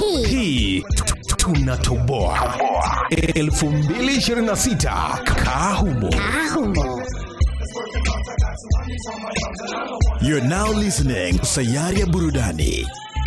hii hii tunatoboa 2026 kahumo ahumo You're now listening to Sayari ya Burudani.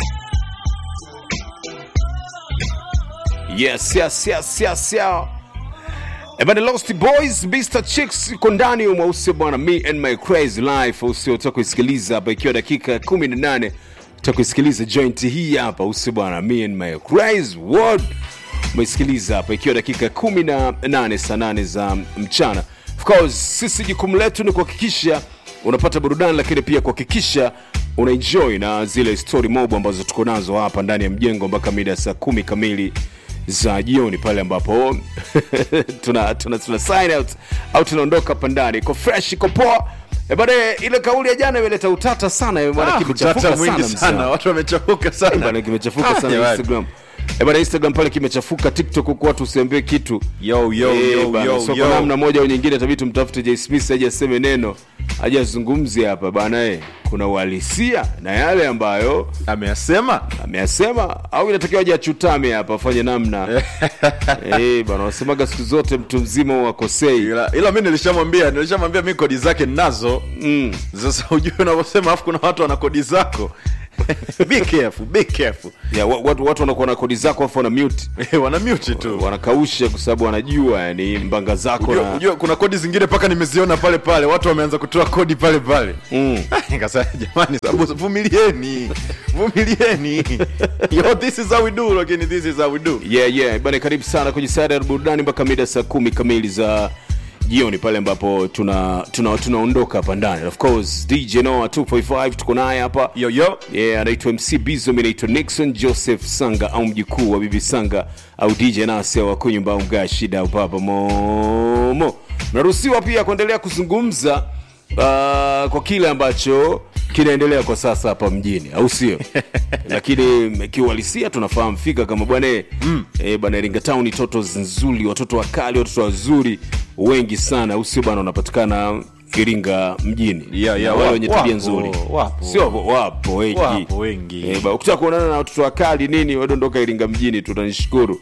Yes, yes, yes, yes, yeah. Ebana Lost Boys, Mr. Chicks yuko ndani mweusi bwana, me and my crazy life usio toka kuisikiliza hapa ikiwa dakika 18 toka kuisikiliza joint hii hapa usio bwana, me and my crazy world umeisikiliza hapa ikiwa dakika 18 saa 8 za mchana. Of course sisi jukumu letu ni kuhakikisha unapata burudani, lakini pia kuhakikisha unaenjoy na zile story mob ambazo tuko nazo hapa ndani ya mjengo mpaka mida ya saa kumi kamili za jioni pale ambapo tuna, tuna, tuna sign out au tunaondoka hapa ndani iko fresh iko poa Eh, bwana ile kauli ya jana imeleta utata sana eh, bwana Ah, kimechafuka utata mwingi mzee. sana watu wamechafuka sana Bwana kimechafuka Ah, sana jamani. Instagram. Eh, bwana Instagram pale kimechafuka, TikTok huko watu usiambie kitu. Yo, yo, Eh, yo, bwana, yo, so yo. kwa namna moja au nyingine tabii tumtafute Jay Smith aje aseme neno, aje azungumzie hapa bana eh. Kuna uhalisia na yale ambayo ameyasema ameyasema au inatakiwa aje achutame hapa afanye namna eh bwana, wasemaga siku zote mtu mzima wakosei. ila, ila mi nilishamwambia nilishamwambia mi kodi zake ninazo Mm. sasa ujue unavyosema alafu kuna watu wana kodi zako be careful be careful Ya, wa- watu watu wanakuwa na kodi zako afu wana mute wana mute tu wanakausha kwa sababu wanajua yani mbanga zako Ujue, na ujue kuna kodi zingine mpaka nimeziona pale pale watu wameanza kutoa kodi pale pale Mm. nikasema jamani sababu vumilieni vumilieni yo this is how we do lakini this is how we do yeah, yeah. bana karibu sana kwenye sada ya burudani mpaka mida saa kumi kamili za jioni pale ambapo tuna tuna tunaondoka hapa ndani of course dj noa 245 tuko naye hapa yo yo yeah, anaitwa mc bizo mi naitwa nixon joseph sanga au mjukuu wa bibi sanga au dj nasi au wakunyumba au mgaa shida au papa momo mnaruhusiwa pia kuendelea kuzungumza uh, kwa kile ambacho kinaendelea kwa sasa hapa mjini au sio lakini kiuhalisia tunafahamu fika kama bwana mm. e, bwana iringa town toto nzuri watoto wakali watoto wazuri wengi sana au sio bwana wanapatikana iringa mjini Yeah, yeah, Na wale wapo, wenye tabia wapo, nzuri wapo. sio wapo, wapo wengi Wapo wengi. Eh, ba- ukitaka kuonana na watoto wakali nini wadondoka iringa mjini tutanishukuru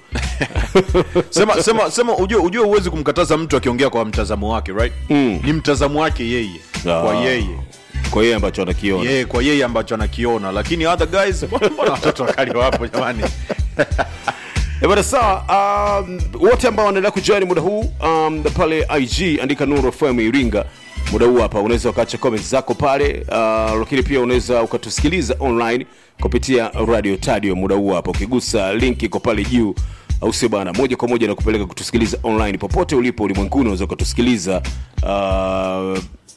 sema sema sema ujue ujue huwezi kumkataza mtu akiongea kwa mtazamo wake right Mm. ni mtazamo wake yeye kwa Ah. yeye kwa yeye ambacho anakiona yeye kwa yeye ambacho anakiona lakini other guys mbona mbona watoto wakali wapo jamani Eh, bwana sawa um, wote ambao wanaendelea kujoin muda huu um, pale ig andika nuru fm iringa muda huu hapa unaweza ukaacha comment zako pale uh, lakini pia unaweza ukatusikiliza online kupitia radio tadio muda huu hapa ukigusa link iko pale juu au sio bana moja kwa moja na kupeleka kutusikiliza online popote ulipo ulimwenguni unaweza ukatusikiliza uh,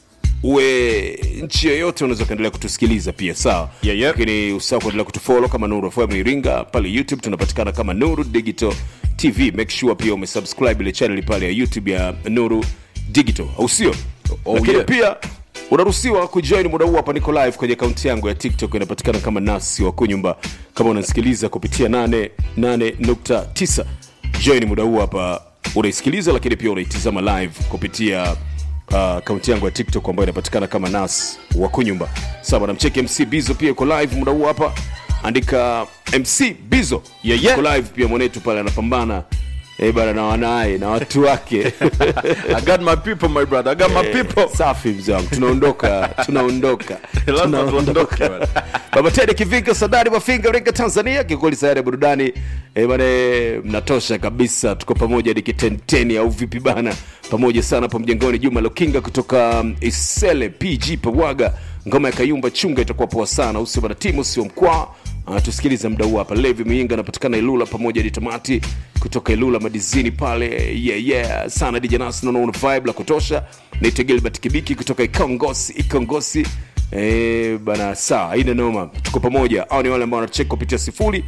uwe nchi yoyote unaweza ukaendelea kutusikiliza pia sawa Yeah, yeah. lakini usahau kuendelea kutufolo kama nuru fm iringa pale youtube tunapatikana kama nuru digital tv make sure pia umesubscribe ile channel pale ya youtube ya nuru digital au sio Oh, lakini yeah. pia unaruhusiwa kujoin muda huu hapa niko live kwenye akaunti yangu ya tiktok inapatikana kama nasi wa kunyumba kama unasikiliza kupitia 88.9 join muda huu hapa unaisikiliza lakini pia unaitizama live kupitia akaunti yangu ya tiktok ambayo inapatikana kama nas wa kunyumba sawa namcheki mc bizo pia iko live muda huu hapa andika mc bizo Yeah, yeah. Yuko live pia mwanetu pale anapambana eh, bana na wanaye na watu wake i got my people my brother i got my people safi mzee wangu tunaondoka tunaondoka lazima tuondoke bwana. baba tede kivika sadari mafinga ringa tanzania kikweli sayari ya burudani e, bane mnatosha kabisa tuko pamoja hadi kitenteni au vipi bana pamoja sana hapo mjengoni juma lokinga kutoka um, isele pg pawaga ngoma ya kayumba chunga itakuwa poa sana usio bana timu sio mkwaa Uh, tusikilize mda huu hapa levi miinga anapatikana ilula pamoja hadi tamati kutoka ilula madizini pale yeah, yeah. sana dijanas naona vibe la kutosha naitwa gilbert kibiki kutoka ikongosi ikongosi Eh, bana saa haina noma tuko pamoja au ni wale ambao wanacheka kupitia sifuri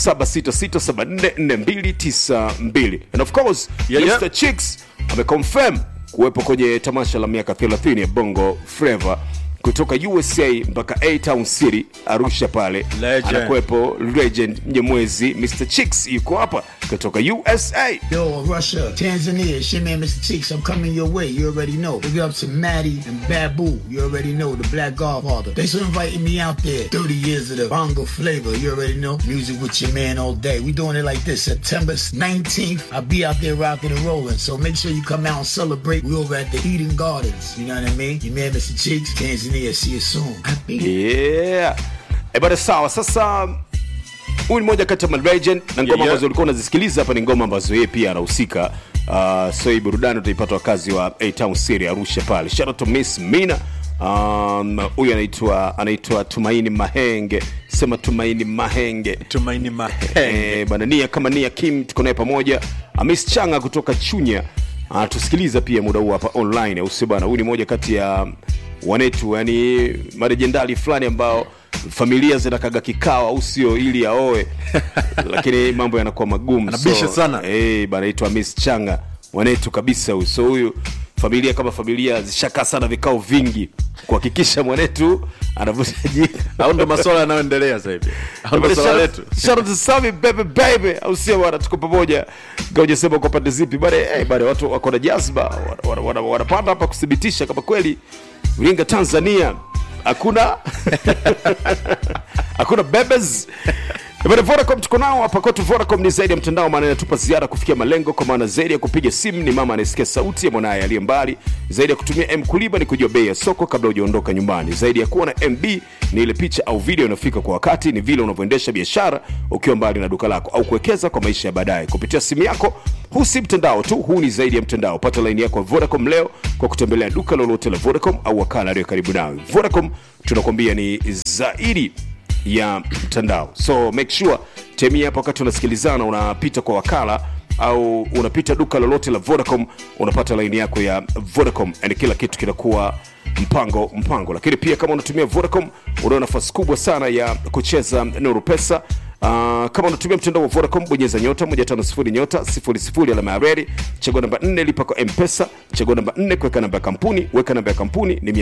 76644292 and of course Yeah, yeah. Mr. Chicks ameconfirm kuwepo kwenye tamasha la miaka 30 ya bongo flava kutoka usa mpaka a town city arusha pale Legend. anakuwepo legend mnyemwezi mr chicks yuko hapa kutoka usa Yo, Russia, Tanzania, it's your man, Mr. Cheeks. I'm coming your way. You already know. Big up to Maddie and Babu. You already know. The Black Godfather. Thanks for inviting me out there. 30 years of the bongo flavor. You already know. Music with your man all day. We doing it like this. September 19th, I'll be out there rocking and rolling. So make sure you come out and celebrate. We over at the Eden Gardens. You know what I mean? Your man, Mr. Cheeks, Tanzania. See you soon. Happy. yeah. E bada sawa sasa huyu ni moja kati ya malegend na ngoma Yeah, yeah. ambazo ulikuwa unazisikiliza hapa ni ngoma ambazo yeye pia anahusika uh, so hii burudani utaipata wakazi wa a town city arusha pale shout out to miss mina Um, huyu anaitwa anaitwa tumaini mahenge sema tumaini mahenge tumaini mahenge Eh, bana nia kama nia kim tuko naye pamoja amis changa kutoka chunya anatusikiliza pia muda huu hapa online au sio bana huyu ni moja kati ya wanetu yani marejendali fulani ambao familia zinakaga kikao au sio ili aoe lakini mambo yanakuwa magumu Anabisha sana. eh, bana aitwa amis changa wanetu kabisa huyu so huyu familia kama familia zishakaa sana vikao vingi kuhakikisha mwanetu anavuta jina au ndo maswala yanayoendelea sasa hivi au ndo swala letu Shout out to Sami baby baby, au sio bwana, tuko pamoja. Ngoja sema kwa pande zipi bale, eh bale watu wako na jazba, wanapanda wana, wana, wanapanda hapa kuthibitisha kama kweli Iringa Tanzania hakuna hakuna bebes Bwana Vodacom tuko nao hapa kwetu. Vodacom ni zaidi ya mtandao, maana inatupa ziada kufikia malengo, kwa maana zaidi ya kupiga simu ni mama anayesikia sauti ya mwanaye aliye mbali, zaidi ya kutumia M kuliba ni kujua bei ya soko kabla hujaondoka nyumbani, zaidi ya kuwa na MB ni ile picha au video inafika kwa wakati, ni vile unavyoendesha biashara ukiwa mbali na duka lako au kuwekeza kwa maisha ya baadaye kupitia simu yako. Huu si mtandao tu, huu ni zaidi ya mtandao. Pata laini yako ya Vodacom leo kwa kutembelea duka lolote la Vodacom au wakala aliyo karibu nawe. Vodacom tunakwambia ni zaidi ya mtandao so make sure temia hapo wakati unasikilizana unapita kwa wakala au unapita duka lolote la vodacom unapata laini yako ya vodacom and kila kitu kinakuwa mpango mpango lakini pia kama unatumia vodacom unao nafasi kubwa sana ya kucheza nuru pesa Uh, kama unatumia mtandao wa Vodacom bonyeza nyota 150 nyota 00 alama ya reli, chagua namba 4 lipa kwa M-Pesa, chagua namba 4 kuweka namba ya kampuni, weka namba ya kampuni ni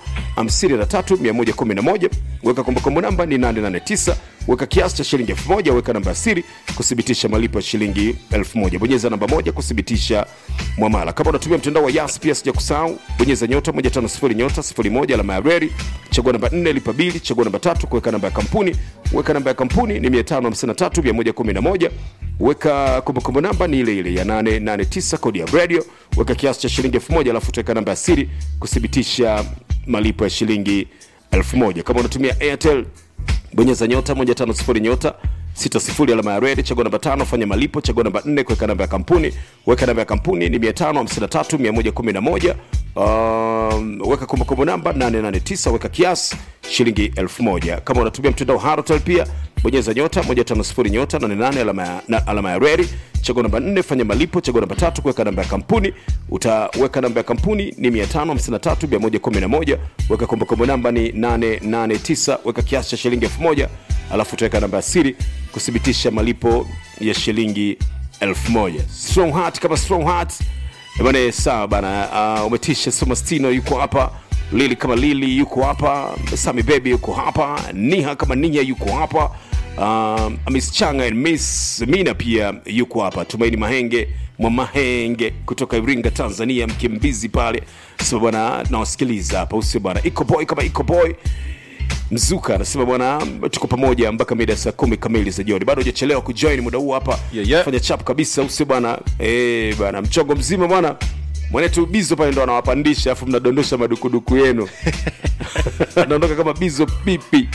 553111, weka kumbukumbu namba ni 889, weka kiasi cha shilingi 1000, weka namba ya siri kuthibitisha malipo ya shilingi 1000, bonyeza namba moja kuthibitisha mwamala. Kama unatumia mtandao wa Yas pia sija kusahau, bonyeza nyota 150 nyota 01 alama ya reli, chagua namba 4 lipa bili, chagua namba tatu kuweka namba ya kampuni, weka namba ya kampuni ni 553111 weka kumbukumbu namba ni ile ile ya 889 kodi ya radio weka kiasi cha shilingi 1000 alafu tuweka namba ya siri kuthibitisha malipo ya shilingi 1000 kama unatumia airtel bonyeza nyota 150 nyota 60 alama ya red chagua namba tano fanya malipo chagua namba 4 kuweka namba ya kampuni weka namba ya kampuni ni 553111 um, weka kumbukumbu namba 889 weka kiasi shilingi 1000 kama unatumia mtandao harotel pia bonyeza nyota 150 nyota 88 alama ya, na, alama ya reri chagua namba 4 fanya malipo chagua namba tatu kuweka namba ya kampuni utaweka namba ya kampuni ni 553111 weka kumbukumbu namba ni 889 weka kiasi cha shilingi 1000 alafu utaweka namba ya siri kuthibitisha malipo ya shilingi 1000 strong heart kama strong heart Eh bana sawa bana uh, umetisha somastino yuko hapa lili kama lili yuko hapa sami bebi yuko hapa niha kama niha yuko hapa um, miss changa and miss mina pia yuko hapa tumaini mahenge mwa mahenge kutoka iringa tanzania mkimbizi pale sema bwana nawasikiliza hapa usio bwana iko boy kama iko boy mzuka anasema bwana tuko pamoja mpaka mida ya saa kumi kamili za jioni bado hujachelewa kujoin muda huu hapa Yeah, yeah. fanya chap kabisa usio bwana eh bwana mchongo mzima bwana mwanetu bizo pale ndo anawapandisha alafu mnadondosha madukuduku yenu anaondoka kama bizo pipi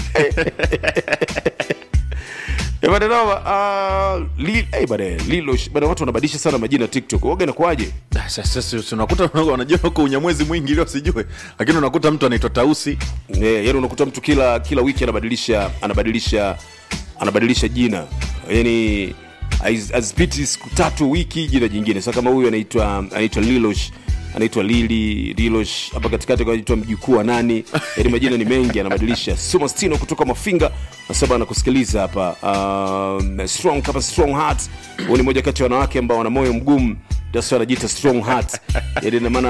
Eh, bwana noma, ah, li- eh, bwana, lilo bwana watu wanabadilisha sana majina tiktok waga inakuwaje Ah, sasa sasa unakuta wanajua huko unyamwezi mwingi ili wasijue lakini unakuta mtu anaitwa tausi yeah, yani unakuta mtu kila kila wiki anabadilisha anabadilisha anabadilisha jina yani haiz- hazipiti siku tatu wiki jina jingine sasa kama huyu anaitwa anaitwa lilosh anaitwa lili lilosh hapa katikati anaitwa mjukuu wa nani yani majina ni mengi anabadilisha sumastino kutoka mafinga nasaba anakusikiliza hapa um, strong kama strong heart huyu ni moja kati ya wanawake ambao wana moyo mgumu that's why anajiita strong heart yani ina maana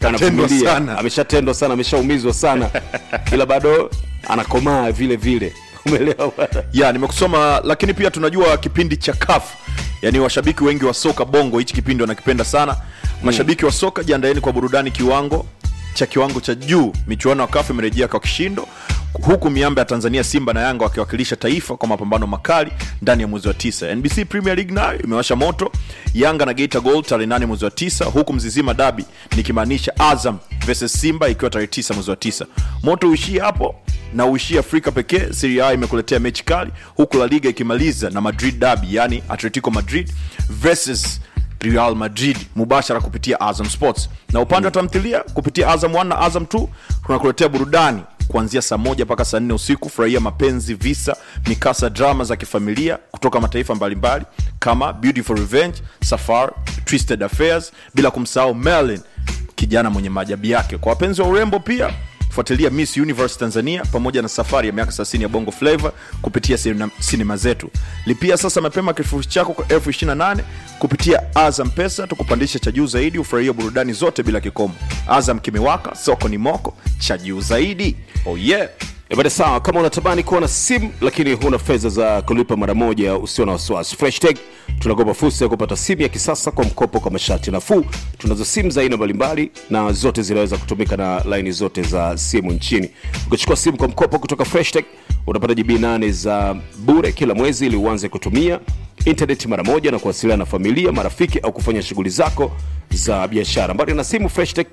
Katendwa anavumilia. sana. ameshatendwa sana ameshaumizwa sana ila bado anakomaa vile vile umeelewa bwana ya nimekusoma lakini pia tunajua kipindi cha kaf yaani washabiki wengi wa soka bongo hichi kipindi wanakipenda sana mashabiki wa soka jiandaeni kwa burudani kiwango cha kiwango cha juu michuano ya kaf imerejea kwa kishindo huku miamba ya tanzania simba na yanga wakiwakilisha taifa kwa mapambano makali ndani ya mwezi wa tisa nbc premier league nayo imewasha moto yanga na geita gold tarehe 8 mwezi wa tisa huku mzizima dabi nikimaanisha azam versus simba ikiwa tarehe 9 mwezi wa tisa moto uishie hapo na uishie afrika pekee serie a imekuletea mechi kali huku la liga ikimaliza na madrid dabi yani atletico madrid versus real madrid mubashara kupitia azam sports na upande wa tamthilia kupitia azam 1 na azam 2 tunakuletea burudani kuanzia saa moja mpaka saa nne usiku furahia mapenzi visa mikasa drama za kifamilia kutoka mataifa mbalimbali kama beautiful revenge safar twisted affairs bila kumsahau merlin kijana mwenye maajabu yake kwa wapenzi wa urembo pia fuatilia miss universe tanzania pamoja na safari ya miaka 30 ya bongo flavo kupitia sina- sinema zetu lipia sasa mapema kifurushi chako kwa elfu 28 kupitia azam pesa tukupandisha cha juu zaidi ufurahia burudani zote bila kikomo azam kimewaka soko ni moko cha juu zaidi oh yeah Eh, bada sawa kama unatamani kuwa na simu lakini huna fedha za kulipa mara moja usio na wasiwasi freshtech tunakopa fursa ya kupata simu ya kisasa kwa mkopo kwa masharti nafuu tunazo simu za aina mbalimbali na zote zinaweza kutumika na laini zote za simu nchini ukichukua simu kwa mkopo kutoka freshtech unapata jibi 8 za bure kila mwezi ili uanze kutumia intaneti mara moja na kuwasiliana na familia marafiki au kufanya shughuli zako za biashara mbali na simu freshtech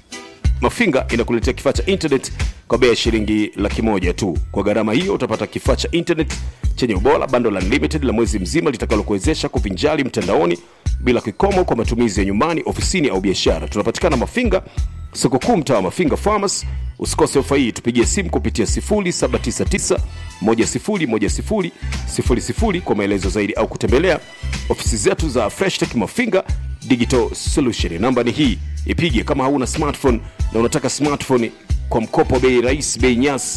mafinga inakuletea kifaa cha internet kwa bei ya shilingi laki moja tu kwa gharama hiyo utapata kifaa cha internet chenye ubora bando la unlimited la mwezi mzima litakalokuwezesha kuvinjali mtandaoni bila kikomo kwa matumizi ya nyumbani ofisini au biashara tunapatikana mafinga soko kuu mtaa wa mafinga farmers usikose ofa hii tupigie simu kupitia 0799 1010000 kwa maelezo zaidi au kutembelea ofisi zetu za freshtech mafinga digital solution namba ni hii ipige kama hauna smartphone na unataka smartphone kwa mkopo bei rahisi bei nyasi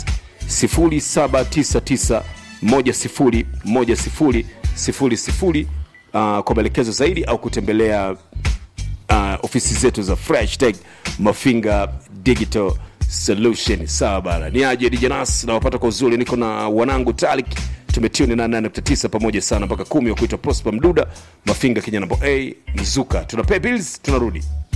0799101000 uh, kwa maelekezo zaidi au kutembelea uh, ofisi zetu za fresh tech mafinga digital solution sawa bana ni aje dijanas nawapata kwa uzuri niko na wanangu talik tumetuni na 89 pamoja sana mpaka kumi wa kuitwa prosper mduda mafinga kenya namba a mzuka tuna pay bills tunarudi